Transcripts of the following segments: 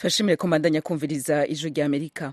turashimire ko mbandanya kumviriza ijwi rya amerika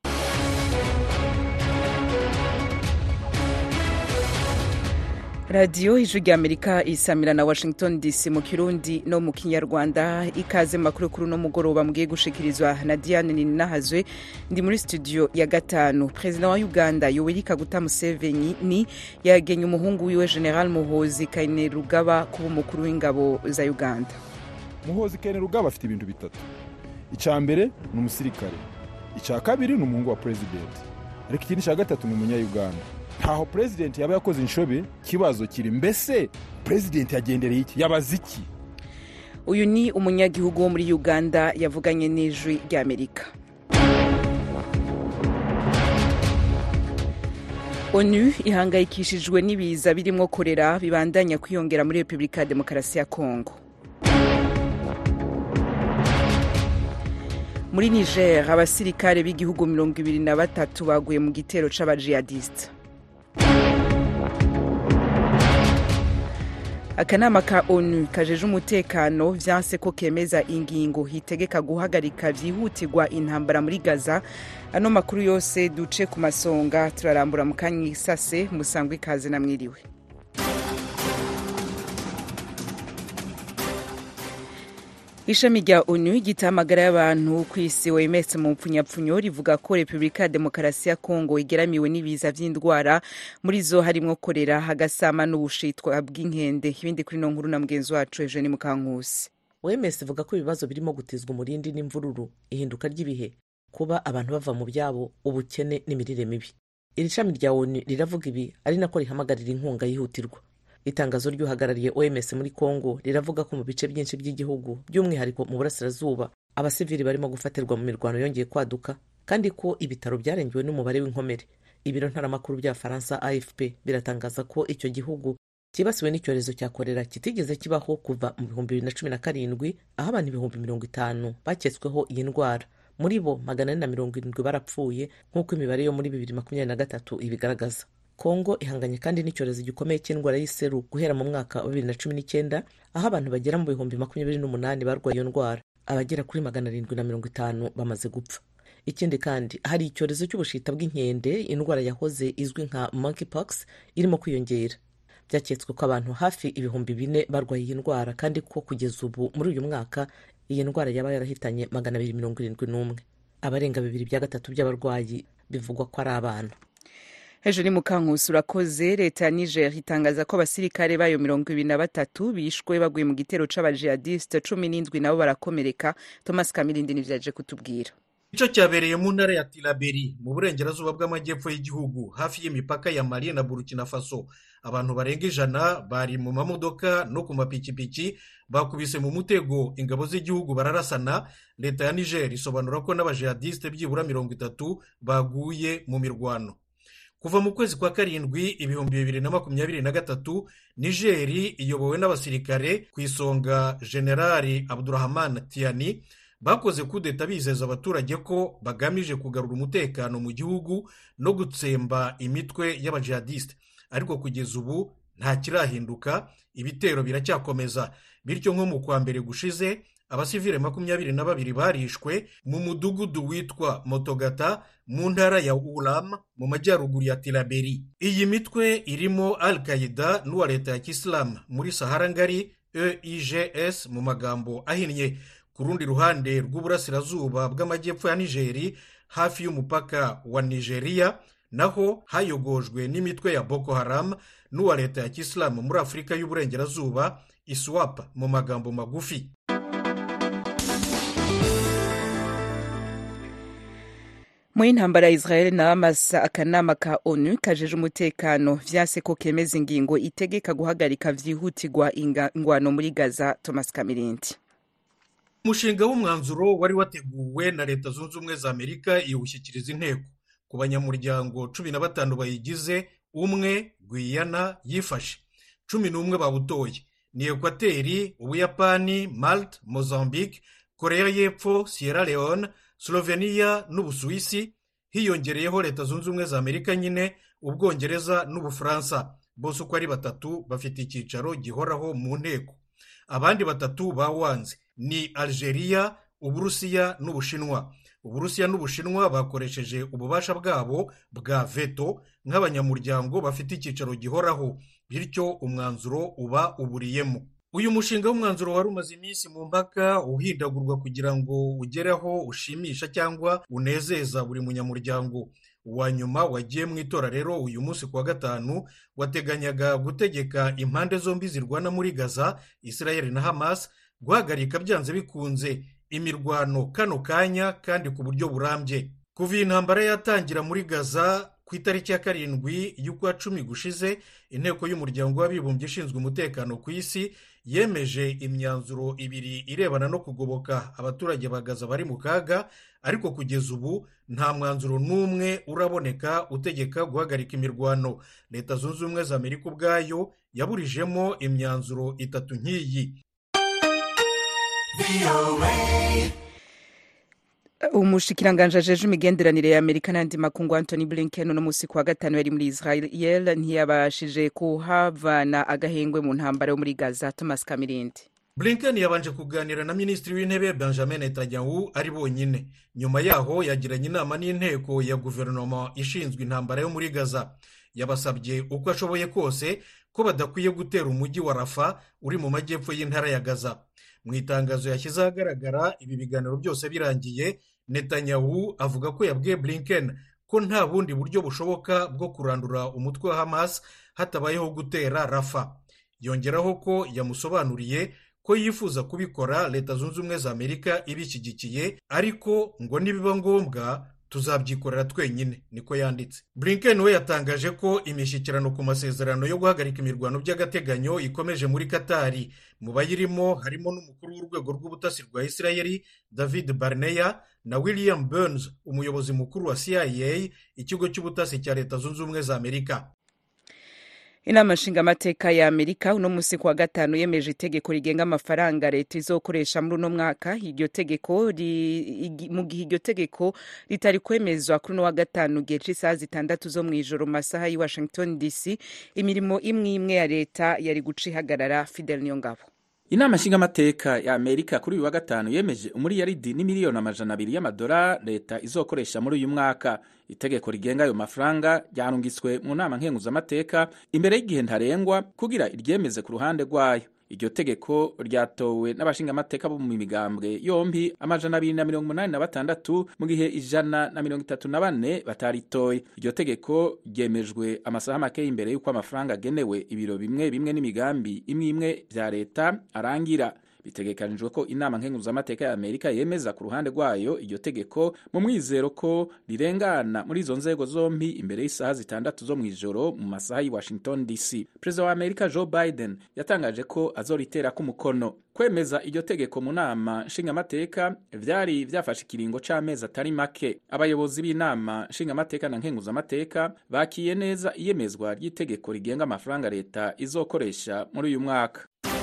radiyo ijwi rya amerika isamira na washington dc mu kirundi no mu kinyarwanda ikaze mu makuru kuri uno mugoroba mugiye gushikirizwa na diane ninahazwe ndi muri studio ya gatanu perezida wa uganda yoweri kaguta museveni ni yagenye umuhungu wiwe general muhozi kainerugaba kuba umukuru w'ingabo za uganda muhozi kainerugaba afite ibintu bitatu icya mbere ni umusirikare icya kabiri ni umuhungu wa perezidenti ariko ikindi cya gatatu ni umunyayuganda ntaho perezidenti yaba yakoze inshobe ikibazo kiri mbese perezidenti yagendereye iki yabaze iki uyu ni umunyagihugu wo muri uganda yavuganye n'ijwi rya amerika onu ihangayikishijwe n'ibiza birimo korera bibandanya kwiyongera muri repubulika ya demokarasi ya kongo muri niger abasirikare b'igihugu mirongo ibiri na batatu baguye mu gitero c'abajihadisite akanama ka onu kajeje umutekano vyanse ko kemeza ingingo hitegeka guhagarika vyihutirwa intambara muri gaza ano makuru yose duce ku masonga turarambura mu kanya isase musangwa ikaze na mwiriwe ishami rya onu ry'itamagara y'abantu ku isi oms mu mpfunyapfunyo rivuga ko repubulika ya demokarasi ya kongo igeramiwe n'ibiza vy'indwara muri zo harimwo korera hagasama n'ubushitwa bw'inkende ibindi kuri no nkuru na mugenzi wacu eugene mukankusi oms ivuga ko ibibazo birimo gutizwa umurindi n'imvururu ihinduka ry'ibihe kuba abantu bava mu byabo ubukene n'imirire mibi iri shami rya onu riravuga ibi ari nako rihamagarira inkunga yihutirwa itangazo ry'uhagarariye oms muri congo riravuga ko mu bice byinshi by'igihugu by'umwihariko mu burasirazuba abasivili barimo gufatirwa mu mirwano yongeye kwaduka kandi ko ibitaro byarengewe n'umubare w'inkomere ibiro ntaramakuru by'abafaransa afp biratangaza ko icyo gihugu cyibasiwe n'icyorezo cya korera kitigeze kibaho kuva mu bihumbi bibiri na cumi na karindwi aho abantu ibihumbi mirongo itanu baketsweho iyi ndwara muri bo magana ane na mirongo irindwi barapfuye nk'uko imibare yo muri bibiri makumyabiri na gatatu ibigaragaza kongo ihanganye kandi n'icyorezo gikomeye cy'indwara y'iseru guhera mu mwaka wa bibiri na cumi n'icyenda aho abantu bagera mu bihumbi makumyabiri n'umunani barwaye iyo ndwara abagera kuri magana arindwi na mirongo itanu bamaze gupfa ikindi kandi hari icyorezo cy'ubushita bw'inkende indwara yahoze izwi nka monkeypox irimo kwiyongera byaketswe ko abantu hafi ibihumbi bine barwaye iyi ndwara kandi ko kugeza ubu muri uyu mwaka iyi ndwara yaba yarahitanye magana abiri mirongo irindwi n'umwe abarenga bibiri bya gatatu by'abarwayi bivugwa ko ari abana hejuru ni mukankusi urakoze leta ya niger itangaza ko abasirikare bayo mirongo ibiri na batatu bishwe baguye mu gitero c'abajihadisite cumi n'indwi nabo barakomereka thomas kamirindi nivyaje kutubwira ico cyabereye mu ntara ya tilaberi mu burengerazuba bw'amajyepfo y'igihugu hafi y'imipaka ya mali na burkina faso abantu barenga ijana bari mu mamodoka no ku mapikipiki bakubise mu mutego ingabo z'igihugu bararasana leta ya niger isobanura ko n'abajihadisite byibura mirongo itatu baguye mu mirwano kuva mu kwezi kwa karindwi ibihumbi bibiri na makumyabiri na gatatu nigeri iyobowe n'abasirikare ku isonga generali abdurahman tiani bakoze kudeta bizeza abaturage ko bagamije kugarura umutekano mu gihugu no gutsemba imitwe y'abajihadisite ariko kugeza ubu nta kirahinduka ibitero biracyakomeza bityo nko mu kwa mbere gushize abasivile makumyabiri na babiri barishwe mu mudugudu witwa motogata mu ntara ya uram mu majyaruguru ya tilaberi iyi mitwe irimo al qaida n'uwa leta ya kisilamu muri sahara ngari eigs mu magambo ahinnye ku rundi ruhande rw'uburasirazuba bw'amajyepfo ya nigeri hafi y'umupaka wa nigeria naho hayogojwe n'imitwe ya boko haram n'uwa leta ya kisilamu muri afurika y'uburengerazuba iswap mu magambo magufi mu y'intambara ya israel na hamas akanama ka onu kajeje umutekano vyase ko kemeza ingingo itegeka guhagarika vyihutirwa ingwano muri gaza thomas kamirindi umushinga w'umwanzuro wari wateguwe na leta zunze ubumwe za amerika iwushyikiriza inteko ku banyamuryango cumi na batanu bayigize umwe gwiyana yifashe cumi n'umwe bawutoye ni ekwateri ubuyapani malte mozambique korea y'epfo sierra leone slovenia n'ubusuwisi hiyongereyeho leta zunze ubumwe za amerika nyine ubwongereza n'ubufaransa bose uko ari batatu bafite icyicaro gihoraho mu nteko abandi batatu bawanze ni algeria uburusiya n'ubushinwa uburusiya n'ubushinwa bakoresheje ububasha bwabo bwa veto nk'abanyamuryango bafite icyicaro gihoraho bityo umwanzuro uba uburiyemo uyu mushinga w'umwanzuro wari umaze iminsi mu mpaka uhindagurwa kugira ngo ugereho ushimisha cyangwa unezeza buri munyamuryango uwa nyuma wagiye mu itora rero uyu munsi ku wa gatanu wateganyaga gutegeka impande zombi zirwana muri gaza israel na hamas guhagarika byanze bikunze imirwano kano kanya kandi ku buryo burambye kuva iyi ntambara yatangira muri gaza ku itariki ya karindwi y'ukwa cumi gushize inteko y'umuryango w'abibumbye ishinzwe umutekano ku isi yemeje imyanzuro ibiri irebana no kugoboka abaturage ba gaza bari mu kaga ariko kugeza ubu nta mwanzuro n'umwe uraboneka utegeka guhagarika imirwano leta zunze ubumwe za amerika ubwayo yaburijemo imyanzuro itatu nk'iyi umushikiranganji ajeje imigenderanire ya amerika n'andi makungu antony blinken uno munsi ku wa gatanu yari muri israel ntiyabashije kuhavana agahengwe mu ntambara yo muri gaza thomas kamirindi blinken yabanje kuganira na minisitiri w'intebe benjamin netanyahu ari bonyine nyuma yaho yagiranye inama n'inteko ya guverinoma ishinzwe intambara yo muri gaza yabasabye uko ashoboye kose ko badakwiye gutera umujyi wa rafa uri mu majyepfo y'intara ya gaza mu itangazo yashyize ahagaragara ibi biganiro byose birangiye netanyahu avuga ko yabwiye blinken ko nta bundi buryo bushoboka bwo kurandura umutwe wa hamas hatabayeho gutera rafa yongeraho ko yamusobanuriye ko yifuza kubikora leta zunze ubumwe za amerika ibishyigikiye ariko ngo nibiba ngombwa tuzabyikorera twenyine niko yanditse blinken we yatangaje ko imishyikirano ku masezerano yo guhagarika imirwano by'agateganyo ikomeje muri katari mu bayirimo harimo n'umukuru w'urwego rw'ubutasi rwa israel david barneya na william burns umuyobozi mukuru wa cia ikigo cy'ubutasi cya leta zunze ubumwe za amerika inama nshingamateka ya amerika uno munsi ku wa gatanu yemeje itegeko rigenga amafaranga leta izokoresha muri uno mwaka iryo tegeko mu gihe iryo tegeko ritari kwemezwa kuri uno wa gatanu gihe cy'isaha zitandatu zo mu ijoro mu masaha y'i washington dc imirimo imwe imwe ya leta yari guca ihagarara fidel niyongabo inama nshingamateka ya amerika kuri uyu wa gatanu yemeje umuriyaridi n'imiliyoni amajana abiri y'amadolari leta izokoresha muri uyu mwaka itegeko rigenga ayo mafaranga ryarungitswe mu nama nkenguzamateka imbere y'igihe ntarengwa kugira iryemeze ku ruhande rwayo iryo tegeko ryatowe n'abashingamateka bo mu migambwe yombi amajana abiri na mirongo umunani na batandatu mu gihe ijana na mirongo itatu na bane bataritoye iryo tegeko ryemejwe amasaha make imbere y'uko amafaranga agenewe ibiro bimwe bimwe n'imigambi imwe imwe bya leta arangira bitegekanijwe ko inama nkenguzamateka ya amerika yemeza ku ruhande rwayo iryo tegeko mu mwizero ko rirengana muri izo nzego zombi imbere y'isaha zitandatu zo mu ijoro mu masaha y'i washington dc perezida wa amerika joe biden yatangaje ko azoritera k'umukono kwemeza iryo tegeko mu nama nshingamateka vyari vyafashe ikiringo c'amezi atari make abayobozi b'inama nshingamateka na nkenguzamateka bakiye neza iyemezwa ry'itegeko rigenga amafaranga leta izokoresha muri uyu mwaka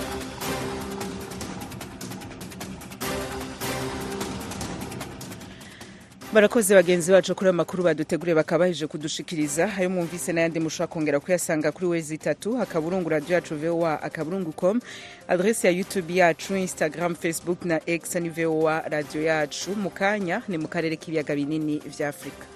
barakoze bagenzi bacu kuri ayo makuru baduteguriye bakaba baheje kudushikiriza ayo mwumvise n'ayandi mushobora kongera kuyasanga kuri wezi itatu akaburungu radiyo yacu voa akaburungu com adresi ya youtube yacu instagram facebook na x ni voa radiyo yacu mu kanya ni mu karere k'ibiyaga binini vya afurika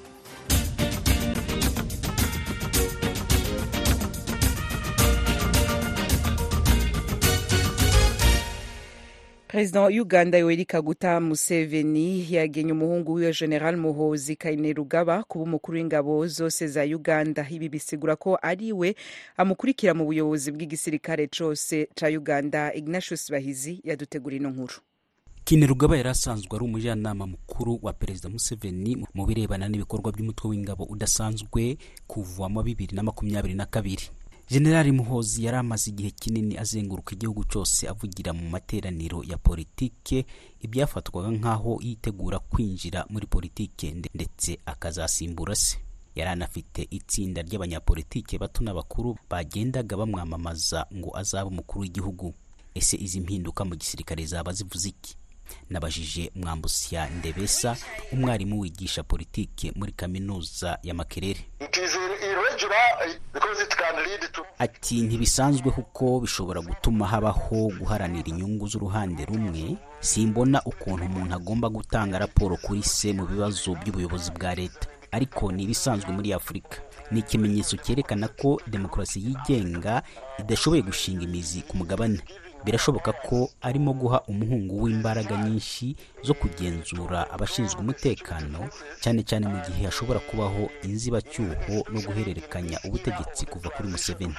perezida wa uganda yoweri kaguta museveni yagenye umuhungu wiwe general muhozi kainerugaba kuba umukuru w'ingabo zose za uganda ibi bisigura ko ari we amukurikira mu buyobozi bw'igisirikare cose ca uganda ignatius bahizi yadutegura ino nkuru kinerugaba yari asanzwe ari umujyanama mukuru wa perezida museveni mu birebana n'ibikorwa by'umutwe w'ingabo udasanzwe kuva mu bibiri na makumyabiri na kabiri generali muhozi yari amaze igihe kinini azenguruka igihugu cyose avugira mu materaniro ya politike ibyafatwaga nk'aho yitegura kwinjira muri politike ndetse akazasimbura se yari anafite itsinda ry'abanyapolitike bato n'abakuru bagendaga bamwamamaza ngo azabe umukuru w'igihugu ese izi mpinduka mu gisirikare zaba zivuze iki nabajije mwambusya ndebesa umwarimu wigisha politike muri kaminuza ya makerere ati ntibisanzwe kuko bishobora gutuma habaho guharanira inyungu z'uruhande rumwe simbona ukuntu umuntu agomba gutanga raporo kuri se mu bibazo by'ubuyobozi bwa leta ariko ni ibisanzwe muri afurika ni ikimenyetso cyerekana ko demokarasi yigenga idashoboye gushinga imizi ku mugabane birashoboka ko arimo guha umuhungu w'imbaraga nyinshi zo kugenzura abashinzwe umutekano cyane cyane mu gihe hashobora kubaho inzibacyuho no guhererekanya ubutegetsi kuva kuri museveni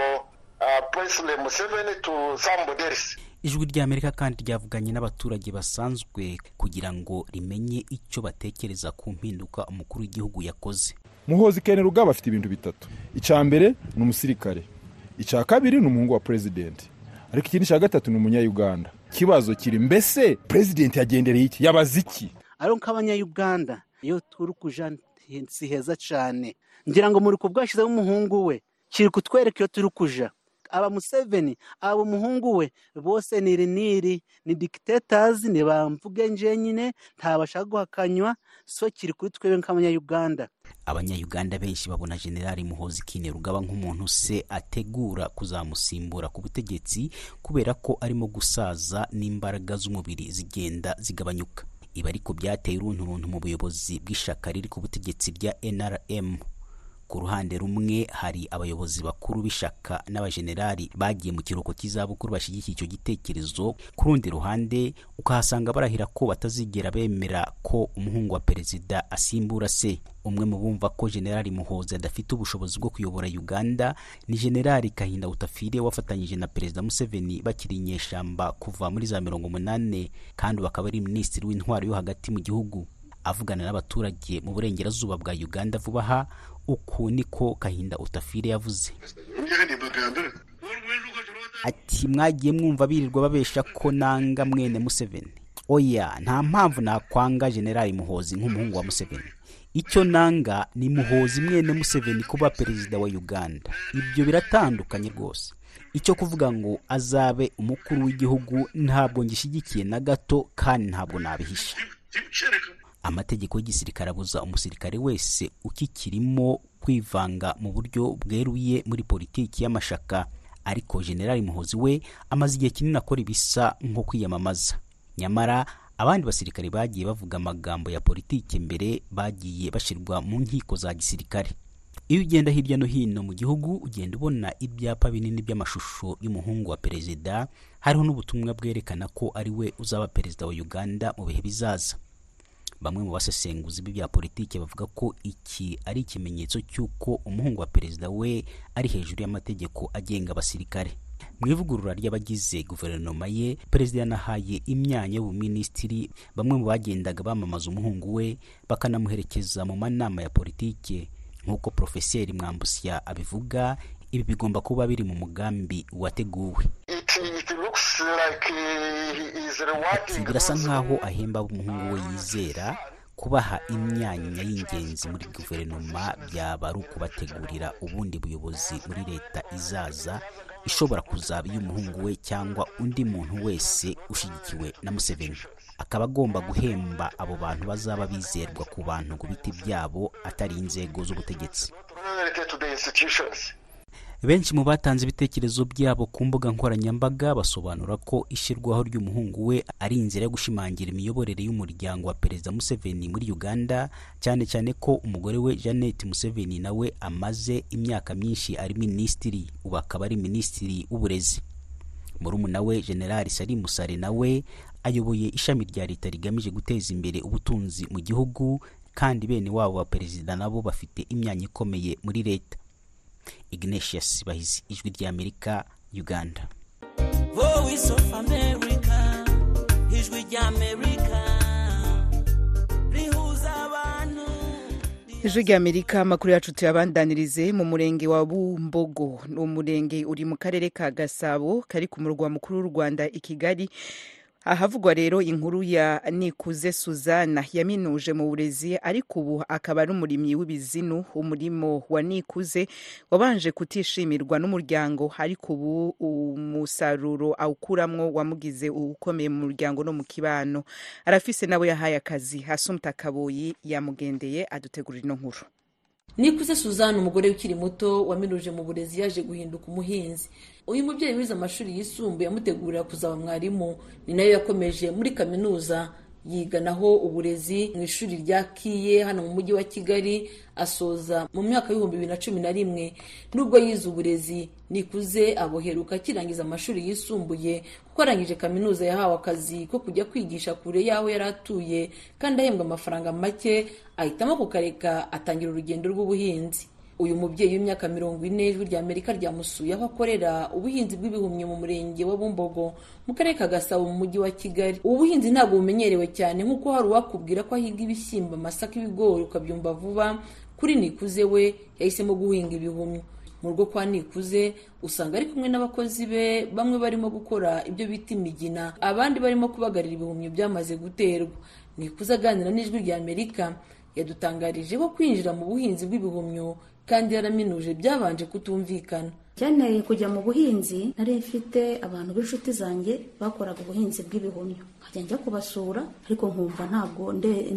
ijwi ry'amerika kandi ryavuganye n'abaturage basanzwe kugira ngo rimenye icyo batekereza ku mpinduka umukuru w'igihugu yakoze muhozi kene rugaba afite ibintu bitatu icya mbere ni umusirikare icya kabiri ni umuhungu wa perezidenti ariko ikindi cya gatatu ni umunyayuganda ikibazo kiri mbese perezidenti yagendereye iki yabaze iki ari nk'abanyayuganda iyo turi kuja si heza cyane ngira ngo muri kubwashyizeho umuhungu we kiri kutwereka iyo turi kuja aba museveni aba umuhungu we bose ni iriniri ni dikitetazi ni bamvuge njenyine ntabasha guhakanywa so kiri kuri twebwe nk'abanyayuganda abanyayuganda benshi babona generali muhozi kine rugaba nk'umuntu se ategura kuzamusimbura ku butegetsi kubera ko arimo gusaza n'imbaraga z'umubiri zigenda zigabanyuka ibi ariko byateye urunturuntu mu buyobozi bw'ishyaka riri ku butegetsi bya nrm ku ruhande rumwe hari abayobozi bakuru b'ishyaka n'abajenerali bagiye mu kiruhuko cy'izabukuru bashyigikiye icyo gitekerezo ku rundi ruhande ukahasanga barahira ko batazigera bemera ko umuhungu wa perezida asimbura se umwe mu bumva ko generali muhozi adafite ubushobozi bwo kuyobora uganda ni generali kahinda utafire wafatanyije na perezida museveni bakiri inyeshyamba kuva muri za mirongo umunani kandi bakaba ari minisitiri w'intwaro yo hagati mu gihugu avugana n'abaturage mu burengerazuba bwa uganda vuba aha uku niko kahinda utafire yavuze ati mwagiye mwumva birirwa babesha ko nanga mwene museveni oya nta mpamvu nakwanga generali muhozi nk'umuhungu wa museveni icyo nanga ni muhozi mwene museveni kuba perezida wa uganda ibyo biratandukanye rwose icyo kuvuga ngo azabe umukuru w'igihugu ntabwo ngishyigikiye na gato kandi ntabwo nabihisha amategeko y'igisirikare abuza umusirikare wese ukikirimo kwivanga mu buryo bweruye muri politiki y'amashaka ariko generali muhozi we amaze igihe kinini akora ibisa nko kwiyamamaza nyamara abandi basirikare bagiye bavuga amagambo ya politiki mbere bagiye bashyirwa mu nkiko za gisirikare iyo ugenda hirya no hino mu gihugu ugenda ubona ibyapa binini by'amashusho y'umuhungu wa perezida hariho n'ubutumwa bwerekana ko ari we uzaba perezida wa uganda mu bihe bizaza bamwe mu basesenguzi b'ibya politiki bavuga ko iki ari ikimenyetso cy'uko umuhungu wa perezida we ari hejuru y'amategeko agenga abasirikare mu ivugurura ry'abagize guverinoma ye perezida yanahaye imyanya y'ubuminisitiri bamwe mu bagendaga bamamaza umuhungu we bakanamuherekeza mu manama ya politiki nk'uko porofeseri mwambusya abivuga ibi bigomba kuba biri mu mugambi wateguwe ati birasa nk'aho ahemba umuhungu we yizera kubaha imyanya y'ingenzi muri guverinoma byaba ari ukubategurira ubundi buyobozi muri leta izaza ishobora kuzaba iy'umuhungu we cyangwa undi muntu wese ushyigikiwe na museveni akaba agomba guhemba abo bantu bazaba bizerwa ku bantu ku biti byabo atari inzego z'ubutegetsi benshi mu batanze ibitekerezo byabo ku mbuga nkoranyambaga basobanura ko ishyirwaho ry'umuhungu we ari inzira yo gushimangira imiyoborere y'umuryango wa perezida museveni muri uganda cyane cyane ko umugore we jeannette museveni nawe amaze imyaka myinshi ari minisitiri ubu akaba ari minisitiri w'uburezi murumuna we generali sari musare nawe ayoboye ishami rya leta rigamije guteza imbere ubutunzi mu gihugu kandi bene wabo ba perezida nabo bafite imyanya ikomeye muri leta ignatius bahizi ijwi ry'amerika uganda voice of america ijwi ry'amerika rihuza abantu ijwi ry'amerika amakuru yacu tuyabandanirize mu murenge wa bumbogo ni umurenge uri mu karere ka gasabo kari ku murwa mukuru w'u rwanda i kigali ahavugwa rero inkuru ya nikuze suzana yaminuje mu burezi ariko ubu akaba ari umurimyi w'ibizinu umurimo wa nikuze wabanje kutishimirwa n'umuryango ariko ubu umusaruro awukuramwo wamugize ukomeye mu muryango no mu kibano arafise nabo yahaye akazi hasumta kaboyi yamugendeye adutegurira ino nkuru nikuze suzanne umugore ukiri muto waminuje mu burezi yaje guhinduka umuhinzi uyu mubyeyi wize amashuri yisumbuye amutegurira kuzaba mwarimu ni nayo yakomeje muri kaminuza yiganaho uburezi mu ishuri rya kiye hano mu mujyi wa kigali asoza mu mwaka w'ibihumbi bibiri na cumi na rimwe nubwo yize uburezi nikuze aboheruka akirangiza amashuri yisumbuye kuko arangije kaminuza yahawe akazi ko kujya kwigisha kure y'aho yari atuye kandi ahembwa amafaranga make ahitamo kukareka atangira urugendo rw'ubuhinzi uyu mubyeyi w'imyaka mirongo ine ijwi rya amerika ryamusuye aho akorera ubuhinzi bw'ibihumyo mu murenge wa bumbogo mu karere ka gasabo mu mujyi wa kigali ubu buhinzi ntabwo bumenyerewe cyane nk'uko hari uwakubwira ko ahiga ibishyimbo amasaka ibigori ukabyumva vuba kuri nikuze we yahisemo guhinga ibihumyo mu rugo kwa nikuze usanga ari kumwe n'abakozi be bamwe barimo gukora ibyo bita imigina abandi barimo kubagarira ibihumyo byamaze guterwa nikuze aganira n'ijwi rya amerika yadutangarije ko kwinjira mu buhinzi bw'ibihumyo kandi yaraminuje byabanje kutumvikana byaneye kujya mu buhinzi nari mfite abantu b'inshuti zanjye bakoraga ubuhinzi bw'ibihumyo nkajya njya kubasura ariko nkumva ntabwo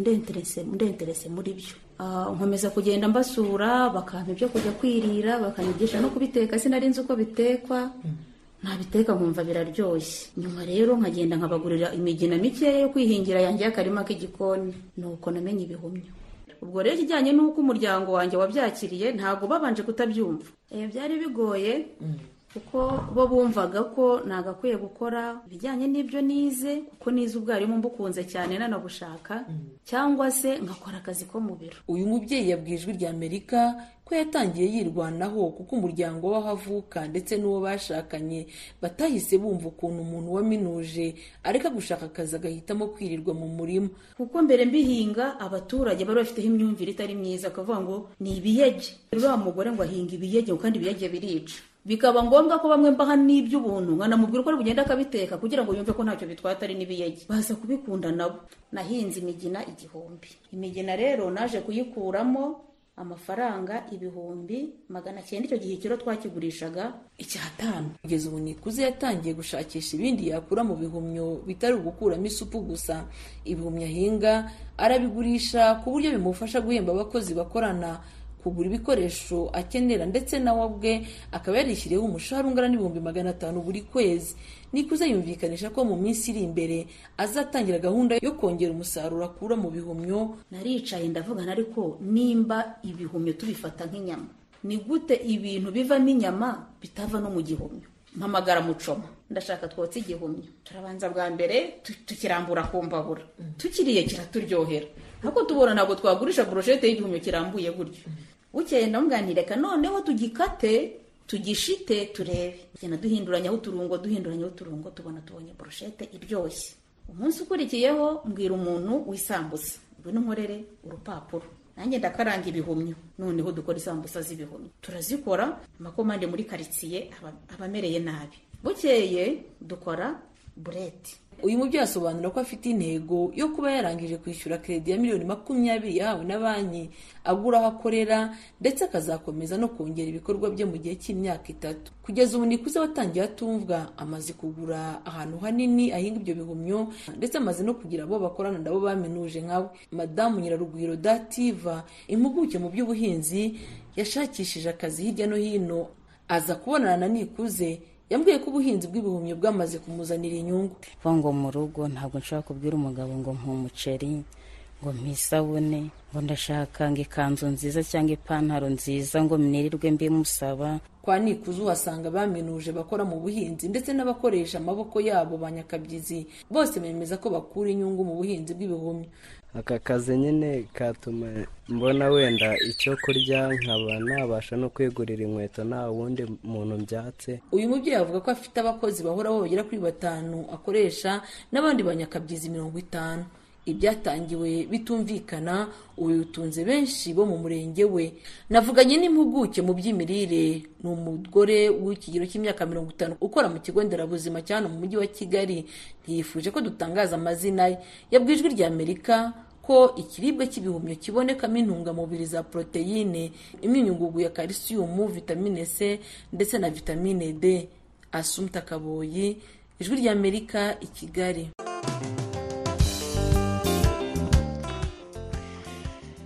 ndenterese muri byo nkomeza kugenda mbasura bakampa ibyo kujya kwirira bakanyigisha no kubiteka sinari nzi uko bitekwa ntabiteka nkumva biraryoshye nyuma rero nkagenda nkabagurira imigina mikeya yo kwihingira yanjye y'akarima k'igikoni nuko namenye ibihumyo ubwo rero ikijyanye n'uko umuryango wanjye wabyakiriye ntabwo babanje kutabyumva byari bigoye kuko bo bumvaga ko nagakwiye gukora ibijyanye n'ibyo nize kuko nize ubwarimu mbukunze cyane nanabushaka cyangwa se ngakora akazi ko mu biro uyu mubyeyi yabwiye ijwi rya amerika ko yatangiye yirwanaho kuko umuryango w'aho avuka ndetse n'uwo bashakanye batahise bumva ukuntu umuntu waminuje areka gushaka akazi agahitamo kwirirwa mu murima kuko mbere mbihinga abaturage bari bafiteho imyumvire itari myiza akavuga ngo ni ibiyege uriya mugore ngo ahinga ibiyege kandi ibiyege birica bikaba ngombwa ko bamwe mbaha n'iby'ubuntu nkanamubwira uko ari bugenda akabiteka kugira ngo yumve ko ntacyo bitwaye atari n'ibiyege baza kubikunda nabo nahinze imigina igihumbi imigina rero naje kuyikuramo amafaranga ibihumbi magana cyenda icyo gihe ikiro twakigurishaga icyatanu kugeza ubu nikuze yatangiye gushakisha ibindi yakura mu bihumyo bitari ugukuramo isupu gusa ibihumyo ahinga arabigurisha ku buryo bimufasha guhemba abakozi bakorana kugura ibikoresho akenera ndetse nawe ubwe akaba yarishyiriyeho umushahara ungana n'ibihumbi magana atanu buri kwezi nikuze yumvikanisha ko mu minsi iri imbere azatangira gahunda yo kongera umusaruro akura mu bihumyo naricaye ndavugana ariko nimba ibihumyo tubifata nk'inyama ni gute ibintu bivamo inyama bitava no mu gihumyo mpamagara mucoma ndashaka twotse igihumyo turabanza bwa mbere tukirambura ku mbabura tukiriye kiraturyohera ariko tubona ntabwo twagurisha burushete y'igihumyo kirambuye gutyo bukeye ndamwanireka noneho tugikate tugishite turebe tugenda duhinduranyaho uturungo duhinduranyaho uturungo tubona tubonye burushete iryoshye umunsi ukurikiyeho mbwira umuntu w'isambusa ngwino nkorere urupapuro nanjye ndakaranga ibihumyo noneho dukora isambusa z'ibihumyo turazikora amakomande muri karitsiye aba amereye nabi bukeye dukora bureti uyu mubyeyi asobanura ko afite intego yo kuba yarangije kwishyura kredi ya miliyoni makumyabiri yahawe na banki agura aho akorera ndetse akazakomeza no kongera ibikorwa bye mu gihe cy'imyaka itatu kugeza ubu nikuze watangiye atumvwa amaze kugura ahantu hanini ahinga ibyo bihumyo ndetse amaze no kugira abo bakorana nabo baminuje nkawe madamu nyirarugwiro dativa impuguke mu by'ubuhinzi yashakishije akazi hirya no hino aza kubonana na nikuze yambwiye ko ubuhinzi bw'ibihumyo bwamaze kumuzanira inyungu ngo mu rugo ntabwo nshobora kubwira umugabo ngo umuceri ngo isabune ngo ndashaka ngo ikanzu nziza cyangwa ipantaro nziza ngo mnirirwe mbimusaba kwa nikuze uhasanga baminuje bakora mu buhinzi ndetse n'abakoresha amaboko yabo ba nyakabyizi bose bemeza ko bakura inyungu mu buhinzi bw'ibihumyo aka kazi nyine katuma mbona wenda icyo kurya nkaba nabasha no kwigurira inkweto nta wundi muntu mbyatse uyu mubyeyi avuga ko afite abakozi bahoraho bagera kuri batanu akoresha n'abandi banyakabyizi mirongo itanu ibyatangiwe bitumvikana ubu bitunze benshi bo mu murenge we navuganye n'impuguke mu by'imirire ni umugore w'ikigero cy'imyaka mirongo itanu ukora mu kigo nderabuzima cya hano mu mujyi wa kigali ntiyifuje ko dutangaza amazina ye yabwiye ijwi rya amerika ko ikiribwa cy'ibihumyo kibonekamo intungamubiri za poroteyine imyunyungugu ya kalisiyumu vitamine c ndetse na vitamine d asumta kaboyi ijwi rya amerika i kigali ijwi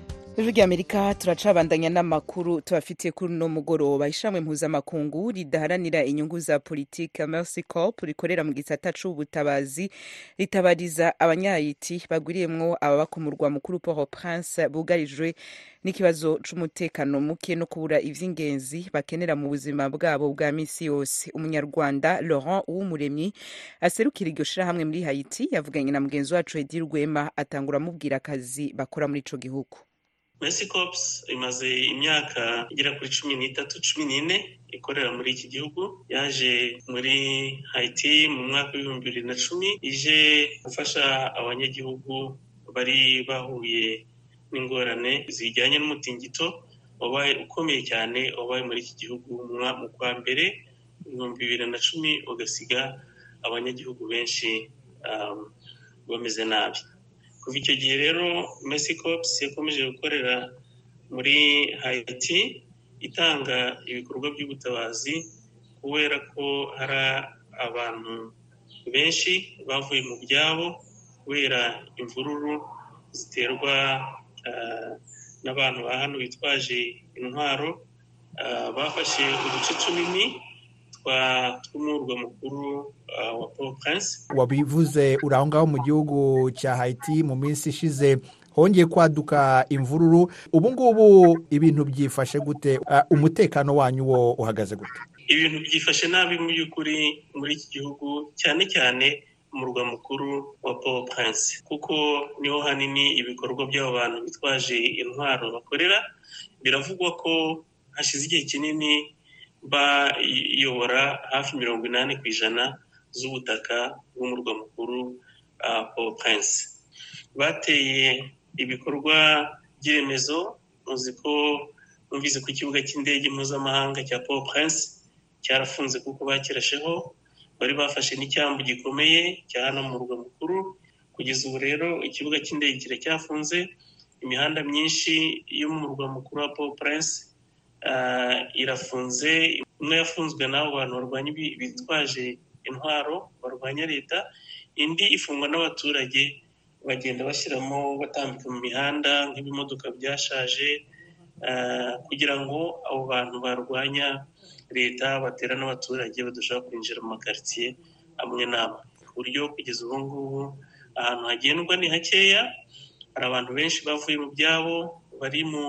ijwi ry'amerika turacabandanya n'amakuru tubafitiye kuri uno mugoroba ishamwe mpuzamakungu ridaharanira inyungu za politike mercy corp rikorera mu gisata c'ubutabazi ritabariza abanyayiti bagwiriyemwo ababa ku murwa mukuru port au prince bugarijwe n'ikibazo c'umutekano muke no kubura ivy'ingenzi bakenera mu buzima bwabo bwa misi yose umunyarwanda laurent uwumuremyi aserukira iryo shirahamwe muri haiti yavuganye na mugenzi wacu edi rwema atangura amubwira akazi bakora muri ico gihugu Mercy Corps imaze imyaka igera kuri cumi n'itatu cumi n'ine ikorera muri iki gihugu yaje muri Haiti mu mwaka w'ibihumbi bibiri na cumi ije gufasha abanyagihugu bari bahuye n'ingorane zijyanye n'umutingito wabaye ukomeye cyane wabaye muri iki gihugu mu kwa mbere ibihumbi bibiri na cumi ugasiga abanyagihugu benshi um, bameze nabi kuva icyo gihe rero Mercy Corps yakomeje gukorera muri Haiti itanga ibikorwa by'ubutabazi kubera ko hari abantu benshi bavuye mu byabo kubera imvururu ziterwa n'abantu ba hano bitwaje intwaro bafashe uduce tunini tw'umurwa mukuru wa Port Prince wabivuze uri aho ngaho mu gihugu cya Haiti mu minsi ishize hongeye kwaduka imvururu ubu ngubu ibintu byifashe gute umutekano wanyu wo uhagaze gute ibintu byifashe nabi mu by'ukuri muri iki gihugu cyane cyane umurwa mukuru wa Port Prince kuko niho hanini ibikorwa by'abo bantu bitwaje intwaro bakorera biravugwa ko hashize igihe kinini bayobora hafi mirongo inani ku ijana z'ubutaka bw'umurwa mukuru Port Prince bateye ibikorwa by'iremezo muzi ko numvise ku kibuga cy'indege mpuzamahanga cya Port Prince cyarafunze kuko bakirasheho bari bafashe n'icyambu gikomeye cya hano mu murwa mukuru kugeza ubu rero ikibuga cy'indege kiracyafunze imihanda myinshi yo mu murwa mukuru wa Port Prince irafunze imwe yafunzwe n'abo bantu barwanya bitwaje intwaro barwanya leta indi ifungwa n'abaturage bagenda bashyiramo batambika mu mihanda nk'ibimodoka byashaje kugira ngo abo bantu barwanya leta batera n'abaturage badashobora kwinjira mu makaritsiye amwe n'amwe ku buryo kugeza ubu ngubu ahantu hagendwa ni hakeya hari abantu benshi bavuye mu byabo bari mu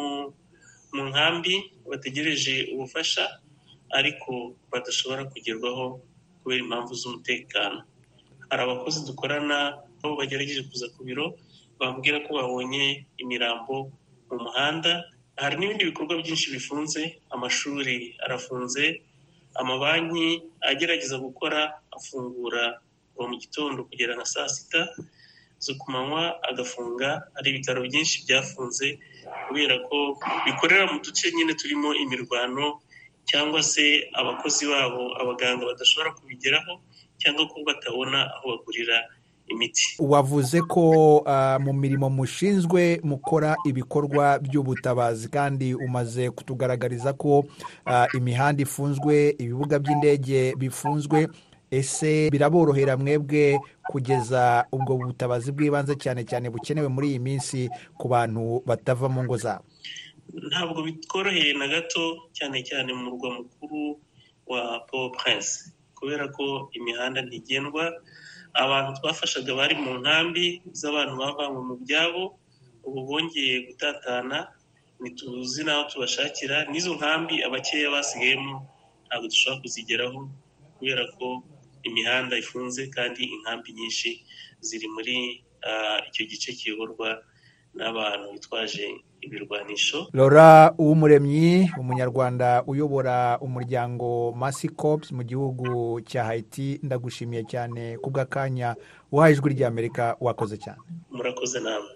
nkambi bategereje ubufasha ariko badashobora kugerwaho kubera impamvu z'umutekano hari abakozi dukorana aho bagerageje kuza ku biro bambwira ko babonye imirambo mu muhanda hari n'ibindi bikorwa byinshi bifunze amashuri arafunze amabanki agerageza gukora afungura kuva mu gitondo kugera na saa sita zo ku manywa agafunga hari ibitaro byinshi byafunze kubera ko bikorera mu duce nyine turimo imirwano cyangwa se abakozi babo abaganga badashobora kubigeraho cyangwa ko batabona aho bagurira imiti wavuze ko mu mirimo mushinzwe mukora ibikorwa by'ubutabazi kandi umaze kutugaragariza ko imihanda ifunzwe ibibuga by'indege bifunzwe ese biraborohera mwebwe kugeza ubwo butabazi bw'ibanze cyane cyane bukenewe muri iyi minsi ku bantu batava mu ngo zabo ntabwo bitworoheye na gato cyane cyane mu murwa mukuru wa Port Prince kubera ko imihanda ntigendwa abantu twafashaga bari mu nkambi z'abantu bavanywe mu byabo ubu bongeye gutatana ntituzi n'aho tubashakira n'izo nkambi abakeya basigayemo ntabwo dushobora kuzigeraho kubera ko imihanda ifunze kandi inkambi nyinshi ziri muri icyo gice kiyoborwa n'abantu bitwaje ibirwanisho Laura uw'umuremyi umunyarwanda uyobora umuryango Mercy Corps mu gihugu cya Haiti ndagushimiye cyane ku bw'akanya uhaye ijwi ry'Amerika wakoze cyane murakoze namwe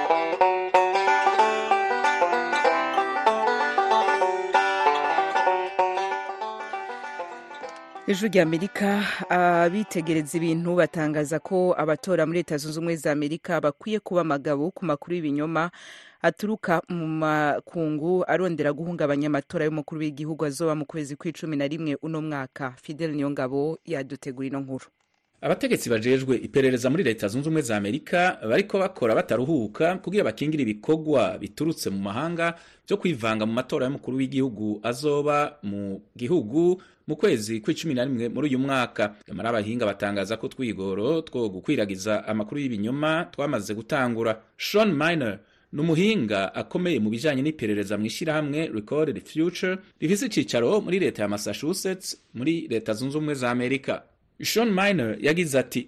ijwi ry'amerika abitegereza ibintu batangaza ko abatora muri leta zunze ubumwe za amerika bakwiye kuba amagabo ku makuru y'ibinyoma aturuka mu makungu arondera guhungabanya amatora y'umukuru w'igihugu azoba mu kwezi kw'icumi na rimwe uno mwaka fidel niyongabo yadutegura ino nkuru abategetsi bajejwe iperereza muri leta zunze ubumwe za amerika bariko bakora bataruhuka kugira bakingire ibikorwa biturutse mu mahanga byo kwivanga mu matora y'umukuru w'igihugu azoba mu gihugu mu kwezi kw'icumi na rimwe muri uyu mwaka nyamara abahinga batangaza ko twigoro two gukwiragiza amakuru y'ibinyoma twamaze gutangura sean miner ni umuhinga akomeye mu bijanye n'iperereza mu ishyirahamwe recorded future rifise icicaro muri leta ya massachusetts muri leta zunze ubumwe za amerika sean miner yagize ati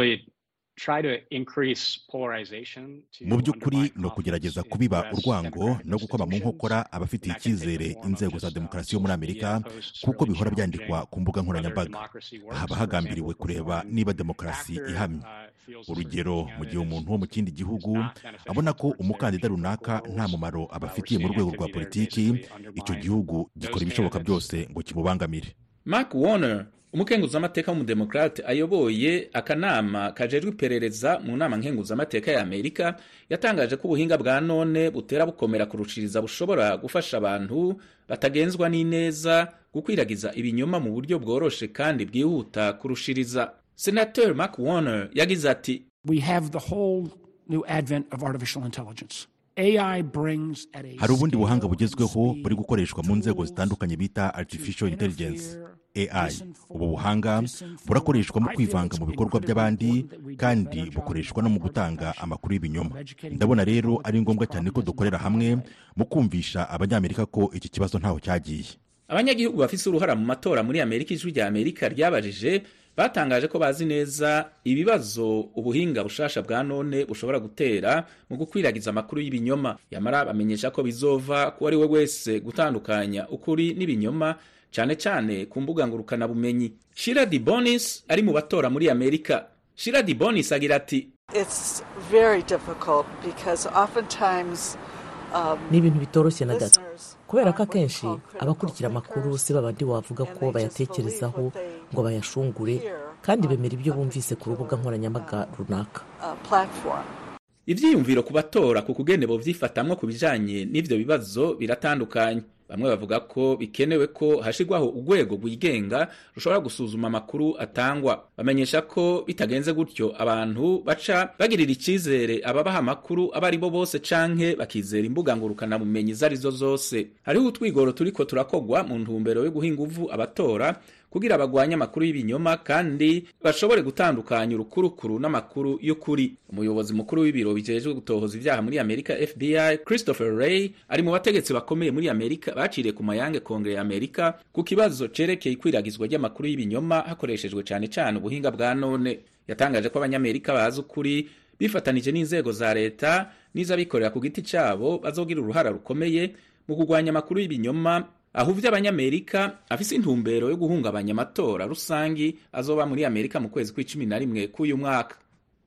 mu by'ukuri ni ukugerageza kubiba urwango no gukoma mu nkokora abafitiye icyizere inzego za demokarasi yo muri amerika kuko bihora byandikwa ku mbuga nkoranyambaga haba hagambiriwe kureba niba demokarasi ihamye urugero mu gihe umuntu wo mu kindi gihugu abona ko umukandida runaka nta mumaro abafitiye mu rwego rwa politiki icyo gihugu gikora ibishoboka byose ngo kimubangamire mark warner umukenguzamateka w'umudemokrate ayoboye akanama kajejwe iperereza mu nama nkenguzamateka ya amerika yatangaje ko ubuhinga bwa none butera bukomera kurushiriza bushobora gufasha abantu batagenzwa n'ineza gukwiragiza ibinyoma mu buryo bworoshe kandi bwihuta kurushiriza senateur mark warner yagize ati we have the whole new advent of artificial intelligence AI brings at a hari ubundi buhanga bugezweho buri gukoreshwa mu nzego zitandukanye bita artificial intelligence AI ubu buhanga burakoreshwa mu kwivanga mu bikorwa by'abandi kandi bukoreshwa no mu gutanga amakuru y'ibinyoma ndabona rero ari ngombwa cyane ko dukorera hamwe mu kumvisha abanyamerika ko iki kibazo ntaho cyagiye abanyagihugu bafise uruhara mu matora muri amerika ijwi rya amerika ryabajije batangaje ko bazi neza ibibazo ubuhinga bushasha bwa none bushobora gutera mu gukwiragiza amakuru y'ibinyoma yamara bamenyesha ko bizova ku ari we wese gutandukanya ukuri n'ibinyoma cyane cyane ku mbuga ngurukanabumenyi shira di bonis ari mu batora muri amerika shira di bonis agira ati ni ibintu bitoroshye na gato kubera ko akenshi abakurikira amakuru si babandi wavuga ko bayatekerezaho ngo bayashungure kandi bemera ibyo bumvise ku rubuga nkoranyambaga runaka ibyiyumviro ku batora ku kugene bovyifatamwo ku bijanye n'ivyo bibazo biratandukanye bamwe bavuga ko bikenewe ko hashirwaho urwego rwigenga rushobora gusuzuma amakuru atangwa bamenyesha ko bitagenze gutyo abantu baca bagirira icyizere ababaha amakuru abo ari bo bose canke bakizera imbuga ngurukanabumenyi izo ari zo zose hariho utwigoro turiko turakogwa mu ntumbero yo guha inguvu abatora kugira bagwanye amakuru y'ibinyoma kandi bashobore gutandukanya urukurukuru n'amakuru y'ukuri umuyobozi mukuru w'ibiro bijejwe gutohoza ibyaha muri amerika fbi christopher ray ari mu bategetsi bakomeye muri amerika baciriye ku mayange kongere ya amerika ku kibazo cerekeye ikwiragizwa ry'amakuru y'ibinyoma hakoreshejwe cyane cyane ubuhinga bwa none yatangaje ko abanyamerika bazi ukuri bifatanije n'inzego za leta n'iz'abikorera ku giti cyabo bazogira uruhara rukomeye mu kurwanya amakuru y'ibinyoma ahuvye abanyamerika afise intumbero yo guhungabanya amatora rusangi azoba muri amerika mu kwezi kw'icumi na rimwe k'uyu mwaka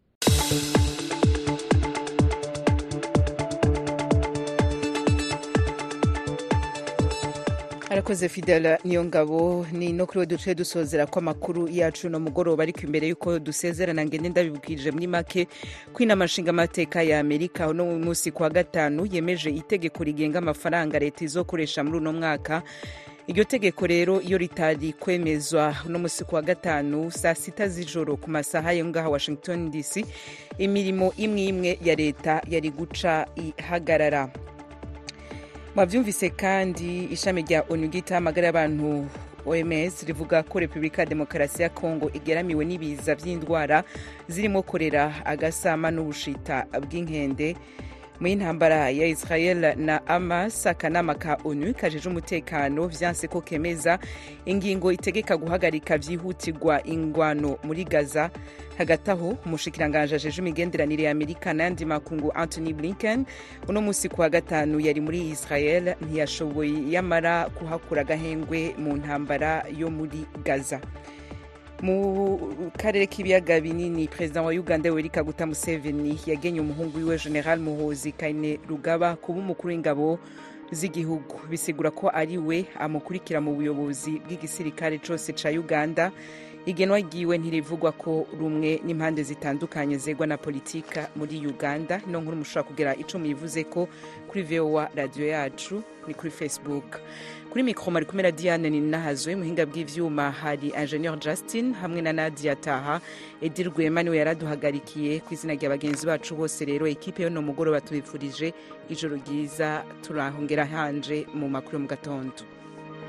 arakoze fidela niyo ngabo ni no kuri we duce dusozera ko amakuru yacu no mugoroba ariko imbere y'uko dusezerana ngende ndabibwirije muri make ko inama nshingamateka ya amerika uno munsi kuwa gatanu yemeje itegeko rigenga amafaranga leta izokoresha muri uno mwaka iryo tegeko rero iyo ritari kwemezwa uno munsi kuwa gatanu saa sita z'ijoro ku masaha yo ngaha washington dc imirimo imwe imwe ya leta yari guca ihagarara mwabyumvise kandi ishami rya onu ry'itamagara y'abantu oms rivuga ko repubulika ya demokarasi ya kongo igeramiwe n'ibiza by'indwara zirimo korera agasama n'ubushita bw'inkende mu y'intambara ya israel na amas akanama ka onu kajeje umutekano vyanse ko kemeza ingingo itegeka guhagarika vyihutirwa ingwano muri gaza hagati aho umushikiranganji ajeje imigenderanire ya amerika n'ayandi makungu anthony blinken uno munsi kuwa gatanu yari muri israel ntiyashoboye yamara kuhakura agahengwe mu ntambara yo muri gaza mu karere k'ibiyaga binini perezida wa uganda yoweri kaguta museveni yagenye umuhungu wiwe general muhozi kaine rugaba kuba umukuru w'ingabo z'igihugu bisigura ko ari we amukurikira mu buyobozi bw'igisirikare cyose cya uganda igenwa ryiwe ntirivugwa ko rumwe n'impande zitandukanye zegwa na politika muri uganda ino nkuru mushobora kugira ico muyivuze ko kuri vowa radiyo yacu ni kuri facebook kuri mikoro mari kumera diane ni nahazwe muhinga bw'ivyuma hari ingenieur justin hamwe na nadia taha edi rwema niwe yaraduhagarikiye ku izina rya bagenzi bacu bose rero ekipe yo no mugoroba tubifurije ijoro ryiza turahongera hanje mu makuru yo mu gatondo